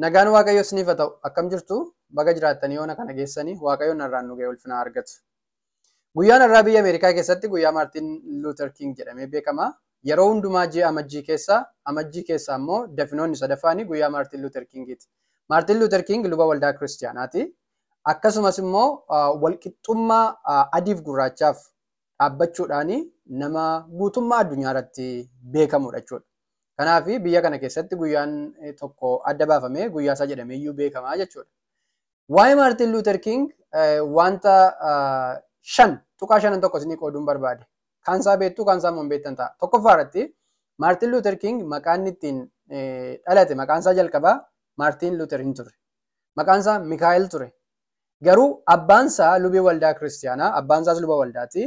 Nagaan Waaqayyoo isiniif haa ta'u. Akkam jirtu baga jiraattanii yoona kana geessanii Waaqayyoon narraan nu ga'e ulfina argatu. Guyyaan har'aa biyya Ameerikaa keessatti guyyaa Maartin Luuter King jedhamee beekama. Yeroo hundumaa ji'a amajjii keessa, amajjii keessa immoo dafinoonni sadaffaanii guyyaa Maartin Luuter Kingiiti. Maartin Luuter King luba waldaa kiristaanaati. Akkasumas immoo walqixxummaa adiif gurraachaaf dhaabbachuudhaan nama guutummaa addunyaa irratti beekamudha jechuudha. Kanaaf biyya kana keessatti guyyaan tokko adda baafamee guyyaa isaa jedhamee iyyuu beekamaa jechuudha. Waa'ee Maartin Luuter King wanta shan tuqaa shanan tokko isinii qooduun barbaade. Kaansaa beektuu kaansaa immoo hin beektan ta'a. Tokkoffaa irratti Maartin Luuter King maqaan ittiin dhalate maqaan isaa jalqabaa Maartin Luuter hin turre. Maqaan isaa Mikaa'el ture. Garuu abbaan isaa lubii waldaa kiristaanaa abbaan isaas luba waldaati.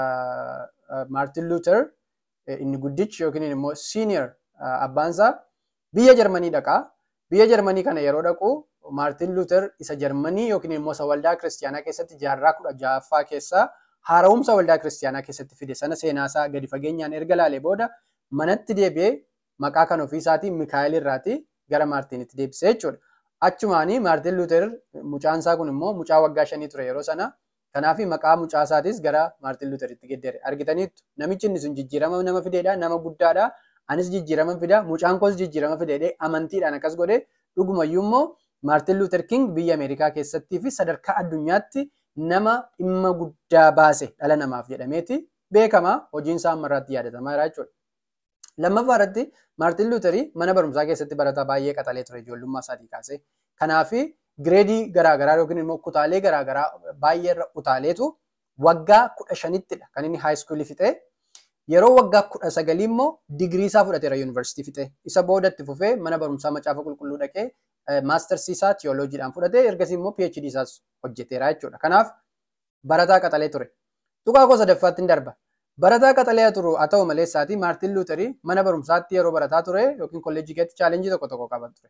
Maartin Luuter inni guddichi yookiin immoo siiniyer abbaan isaa biyya Jarmanii dhaqaa. Biyya Jarmanii kana yeroo dhaqu Maartin Luuter isa Jarmanii yookiin immoo isa waldaa kiristaanaa keessatti jaarraa kudha ja'affaa keessaa haara'umsa waldaa kiristaanaa keessatti fide sana seenaasaa gadi fageenyaan erga laalee booda manatti deebi'ee maqaa kan ofii isaatii Mikaa'el irraati gara Maartinitti deebisee jechuudha. Achumaanii Maartin Luuter mucaan isaa kun immoo mucaa waggaa shanii ture yeroo sana. Kanaaf maqaa mucaa isaatis gara Maartin Luuteritti geddere. Argitaniittu namichi inni sun jijjiirama nama fideedha nama guddaadha. Anis jijjiirama fida mucaan koos jijjiirama fideedhe amantiidhaan akkas godhe dhugumayyuu immoo Maartin Luuter King biyya Ameerikaa keessattii fi sadarkaa addunyaatti nama dhimma guddaa baase dhala namaaf jedhameeti beekama hojiin isaa ammarraatti yaadatamaa jira jechuudha. Lammaffaa irratti Maartin Luuterii mana barumsaa keessatti barataa baay'ee qaxalee ture ijoollummaa isaatii kaasee. Kanaaf gireedii garaagaraa yookiin immoo kutaalee garaagaraa baay'ee irra utaaleetu waggaa kudha shanittidha kan inni haayiskuulii fixee. Yeroo waggaa kudha sagalii immoo digirii isaa fudhateera yuunivarsiitii fixee. Isa boodatti fufee mana barumsaa macaafa qulqulluu dhaqee maastarsii isaa tiyooloojiidhaan fudhatee ergasii immoo PhD isaas hojjeteera jechuudha. Kanaaf barataa qaxalee ture. Tuqaa koo sadaffaatti hin darba. Barataa qaxalee turu haa ta'u malee isaatii Maartin Luuterii mana barumsaatti yeroo barataa ture yookiin kolleejjii keessatti chaalenjii tokko tokko qaban ture.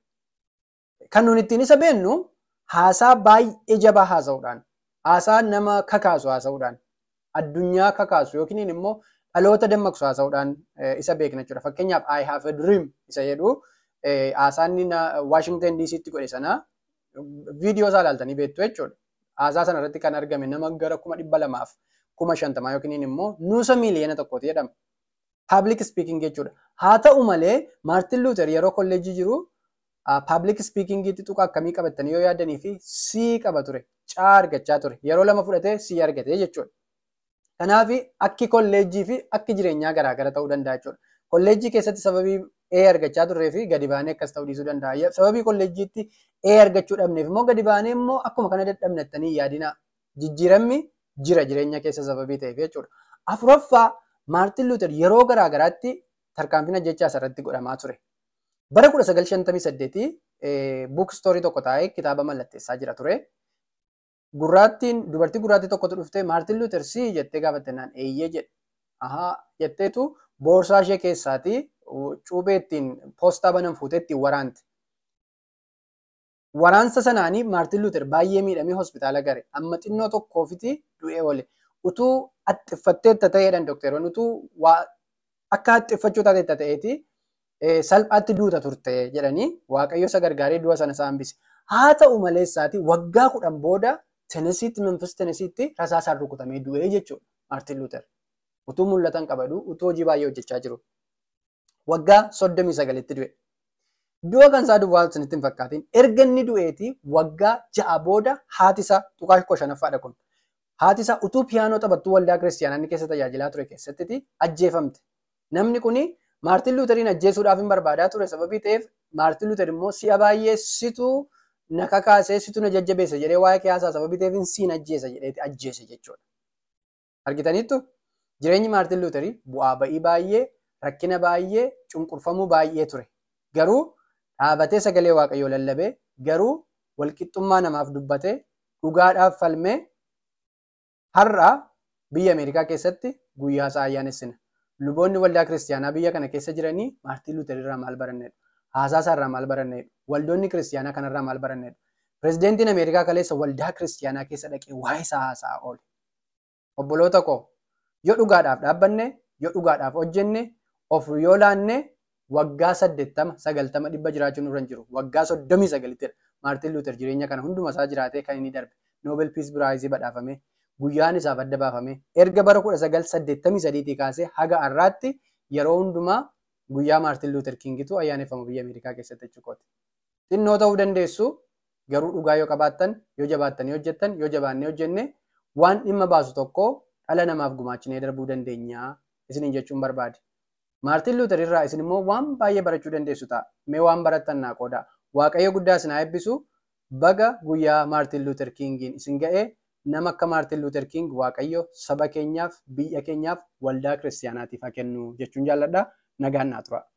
Kan nuti ittiin isa beennu haasaa baay'ee jabaa haasa'uudhaan, haasaa nama kakaasu haasa'uudhaan, addunyaa kakaasu yookiin immoo dhaloota dammaqsu haasa'uudhaan isa beekna jechuudha. Fakkeenyaaf I have a dream isa jedhu haasaa inni Washington DC'tti godhe sana viidiyoo isaa ilaaltanii beektu jechuudha. Haasaa sana irratti kan argame nama gara kuma dhibba lamaaf kuma shantamaa yookiin immoo nuusa miiliyoona tokkooti jedhama. Public speaking jechuudha. Haa ta'u malee Maartin Luuter yeroo kolleejjii jiru public speakingiitti tuqa akkamii qabatanii yoo yaadanii fi sii qaba ture. Caa argachaa ture. Yeroo lama fudhatee sii argatee jechuudha. Kanaaf akki kolleejjii fi akki jireenyaa garaagara ta'uu danda'a jechuudha. Kolleejjii keessatti sababii A argachaa turree fi gadi baanee akkas ta'uu dhiisuu danda'a. Sababii kolleejjiitti A argachuu dhabneef immoo gadi baanee immoo akkuma kana dadhabnettanii yaadina. Jijjiiramni jira jireenya keessa sababii ta'eef jechuudha. Afuraffaa Maartin Luuter yeroo garaagaraatti tarkaanfina jechaa asirratti godhamaa ture. Bara 1958 buukstoorii tokko taa'ee kitaaba mallatteessaa jira ture. Gurraattiin dubartii gurraattii tokkotu dhuftee Maartin Luuter sii jettee gaafattennaan eeyyee jedhe. Ahaa jetteetu boorsaa ishee keessaatii cuubee ittiin poostaa banan fuutee ittiin waraante. Waraansa sanaanii Maartin Luuter baay'ee miidhamee hospitaala gare. Amma xinnoo tokkoofiti du'ee oole. Utuu haxxiffatteetta ta'eedhaan dookteroonni utuu akka haxxiffachuu taateetta ta'eeti salphaatti duuta turte jedhanii waaqayyo isa gargaaree du'a sana isaa hambise. Haa ta'u malee isaati waggaa kudhan booda Tenesiitti Memphis Tenesiitti rasaasaan rukutamee du'ee jechuudha Maartin Luuter. Utuu mul'atan qabadu utuu hojii baay'ee hojjechaa jiru. Waggaa soddomii sagalitti du'e. Du'a kan isaa duwwaa isinitti hin fakkaatin. Erga inni du'eeti waggaa ja'a booda haati isaa tuqaa koo shanaffaadha kun. Haati isaa utuu piyaanoo taphattuu waldaa kiristaanaa inni keessa tajaajilaa ture keessatti ajjeefamte. Namni kuni Maartin Luuteriin ajjeesuudhaaf hin barbaadaa ture sababii ta'eef Maartin Luuter immoo si'a baay'ee situ na kakaasee situ na jajjabeessa jedhee waa'ee kiyaasaa sababii ta'eef siin ajjeesa jedheeti ajjeese jechuudha. Argitaniittu jireenyi Maartin Luuterii bu'aa ba'ii baay'ee rakkina baay'ee cunqurfamuu baay'ee ture. Garuu dhaabatee sagalee waaqayyoo lallabee garuu walqixxummaa namaaf dubbatee dhugaadhaaf falmee har'a biyya Ameerikaa keessatti guyyaa isaa ayyaanessina. Luboonni waldaa kiristaanaa biyya kana keessa jiranii Maartin Luuter irraa maal barannedha? Haasaa isaa irraa maal barannedha? Waldoonni kiristaanaa kanarraa maal barannedha? Pireezidentiin Ameerikaa kaleessa waldaa kiristaanaa keessa dhaqee waa'ee isaa haasa'aa oole. Obboloota koo yoo dhugaadhaaf dhaabbanne, yoo dhugaadhaaf hojjenne, of yoo laanne waggaa saddeettama sagaltama dhibba jiraachuun irra hin jiru waggaa soddomii sagalittidha maartiin luuter jireenya kana hunduma isaa jiraatee kan inni darbe noobel piis piraayizii badhaafame guyyaan isaaf adda baafame erga bara kudha sagal saddeettamii sadiitii kaasee haga har'aatti yeroo hundumaa guyyaa maartiin luuter kingitu ayyaaneffama biyya ameerikaa keessatti jechuudha. xinnoo ta'uu dandeessu garuu dhugaa yoo qabaattan yoo jabaattanii hojjettan yoo jabaannee hojjenne waan dhimma baasu tokko dhala namaaf gumaachinee darbuu dandeenya isiniin jechuun barbaade. Maartiin Luuter irraa isin immoo waan baay'ee barachuu dandeessu ta'a. Mee waan barattan naa qooda. Waaqayyo guddaa isin haa eebbisu. Baga guyyaa Maartiin Luuter Kingiin isin ga'ee nama akka Maartiin Luuter King Waaqayyo saba keenyaaf, biyya keenyaaf, waldaa kiristaanaatiif haa kennu jechuun jaalladha. Nagaan naa tura.